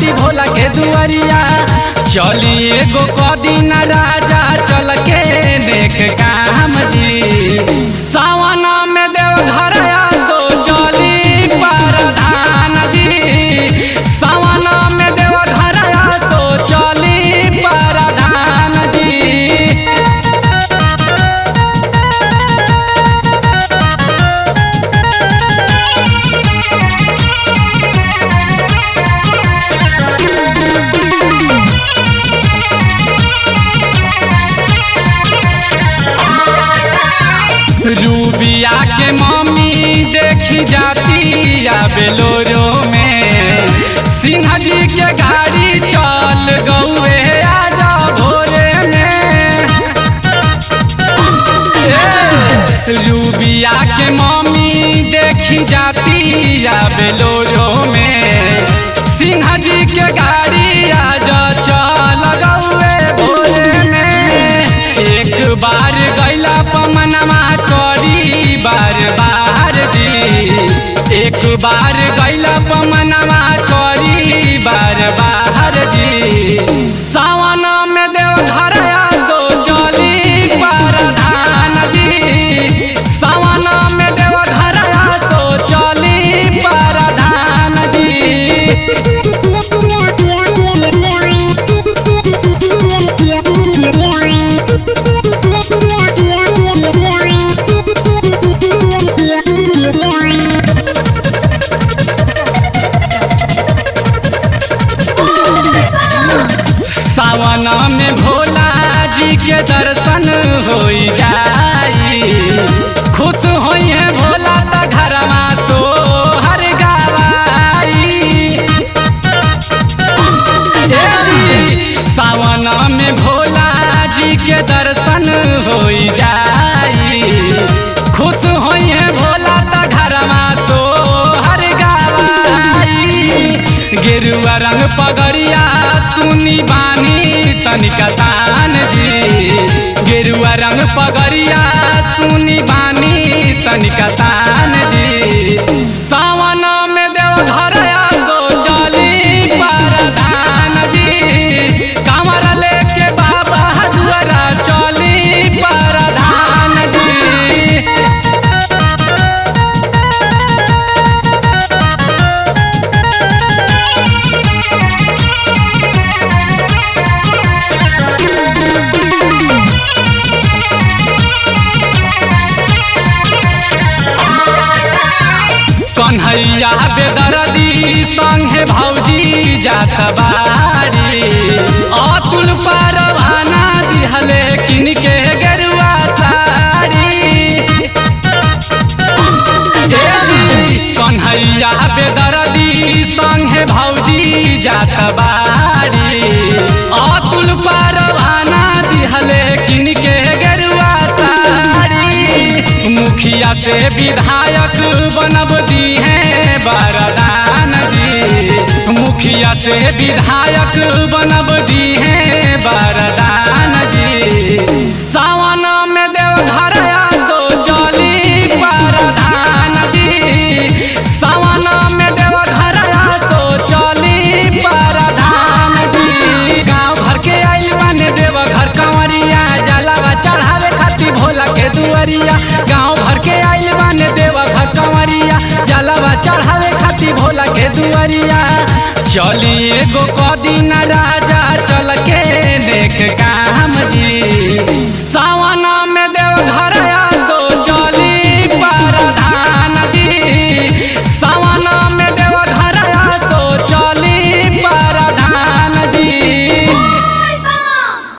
खाती भोला के दुआरिया चली एगो कदीन राजा चल के देख काम जी सावन में देव घर सो चली परधान जी सावन में देव घर सो चली परधान जी रूबिया के मम्मी देखी जाती या बेलोरो में सिंह जी के गाड़ी चल गौए आजा भोरे में ए, रूबिया के मम्मी देखी जाती या बेलोरो में सिंह जी के गाड़ी आजा चल गौए भोरे में एक बार गैला पमनमा करी बार बार जी एक बार गैला पमनमा करी बार बार जी सावन में देव घर सो चली परधान जी सावन में देव घर सो चली परधान जी सावन में भोला जी के दर्शन हो जाई खुश होई है भोला त घरमा सो हर गवाई ए जी, सावन में भोला जी के दर्शन हो जाई खुश होई है भोला त घरमा सो हर गवाई गेरुआ रंग पगड़िया सुनी बानी तनिका तान जी गेरुआ रंग पगड़िया सुनी बानी तनिका तान जी सावन में देव घर सो चली परधान जी कमर लेके बाबा दुआरा चली परधान जी कन्हैया बेदरदी संगे भौजी जात बारी अतुल परवाना दिहले किनके गेरुआ साड़ी ए जी, कन्हैया बेदरदी संगे भौजी जात बारी अतुल परवाना दिहले किनके गेरुआ साड़ी मुखिया से विधायक बनब दी है बरदान जी मुखिया से विधायक बनब दी है बरदान जी सावन में देव घर सो चली परधान जी सावन में देव घर सो चली परधान जी गाँव घर के आइल बने देव घर कंवरिया जलावा चढ़ावे खातिर भोला के दुआरिया गाँव भर के आइल बने देव घर कंवरिया जलावा चढ़ावे खातिर भोला के दुआरिया चली एगो कदीन राजा चल के देख काम जी